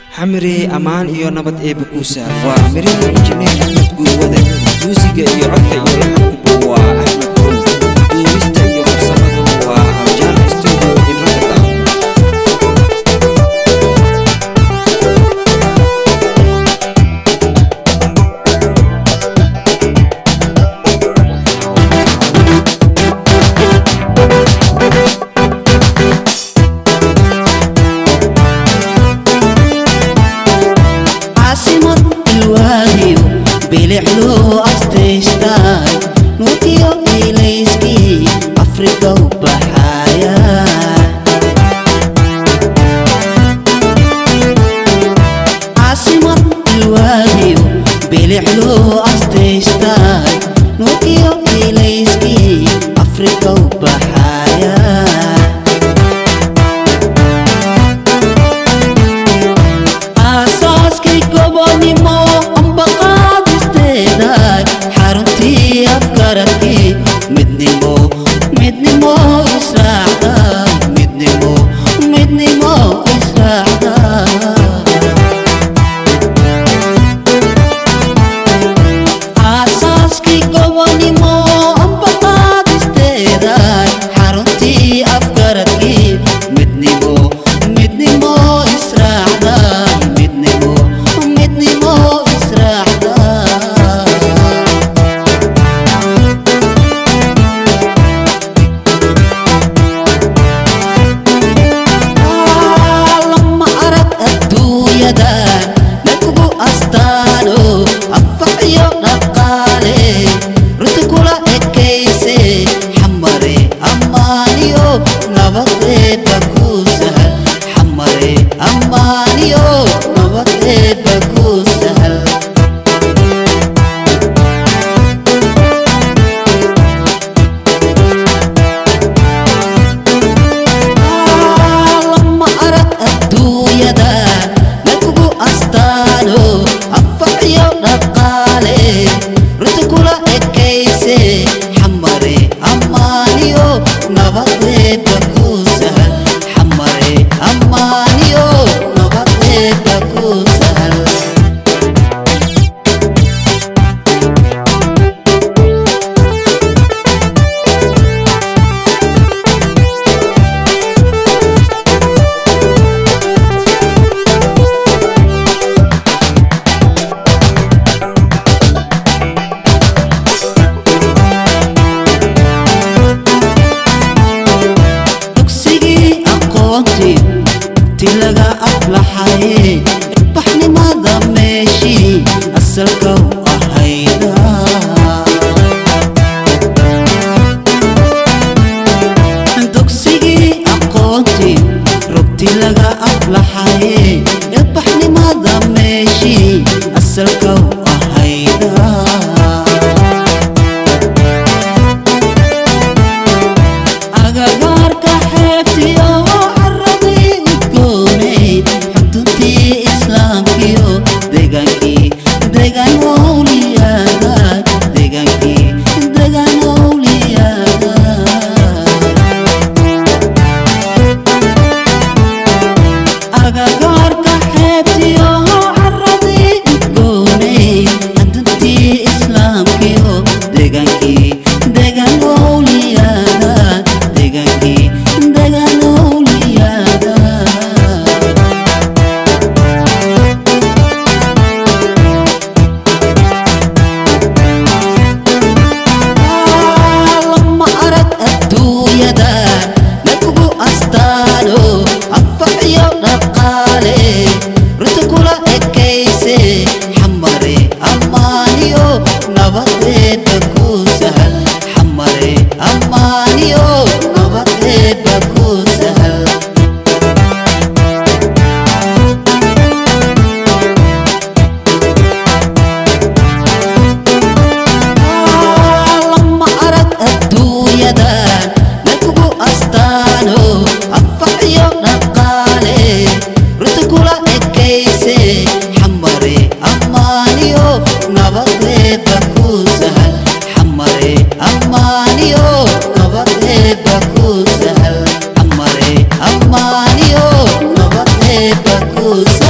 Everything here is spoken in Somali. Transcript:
xamire ammaan iyo nabad eebba kuusa waa mirihii injineer axmed guurwade muusiga iyo codka iyo laxankuba waa axmed buul duubista iyo farsamadu waa abjaan studio in rotterdam caasimad ilwaadiyo bilixloo astaystaan nuutiyo ilayskii afrika u baxaya caasimad ilwaadiyo bilixloo astaystaan nuutiyo ilayskii afrika u baxaya aasaaskii gobonimo amba qaadisteeda xaruntii afgaradkii midnimo midnimo israacda midnimo midnimo israacda aasaaskii gobonimo amba qaadisteeda xaruntii afgaradkii midnimo midnimo israacda midnimo midnimo israacda lama arag adduunyada nakugu astaano afax iyo dhaqaale runta kula ekayse xamare ammaaniyo nabadeeba ku sahal xamare ammaaniyo nabadeeba ku sahal lama arag adduunyada nakugu astaano afax iyo dhaqaale runta kula ekayse xamare ammaaniyo nabadeeba ku sahal xamare ammaaniyo nabadeeba ku sahal dugsigii aqoontii ti laga aflaxaye baxnimada meeshii asalka u ahayda dugsigii aqoontii rugti laga aflaxaye ilbaxnimada meeshii asalka u ahayda agagaarka xeebtiyo caradii udgoonay xuduntii islaamkiyo degaankii degaan wowliyaada degaankii degaan wowliyaada agagaarka xeebtiyo caradii udgoonay xuduntii islaamkiyo degaankii degaan wowliyaada degaankii degaan wowliyaada lama arag adduunyada nakugu astaano afax iyo dhaqaale runta kula ekayse xamare ammaaniyo nabadeeba ku sahal xamare ammaaniyo nabadeeba ku sahal lama arag adduunyada nakugu astaano afax iyo dhaqaale runta kula ekayse xamare ammaaniyo nabadeeba ku sahal xamare ammaaniyo nabadeeba ku sahal xamare ammaaniyo nabadeeba ku sahal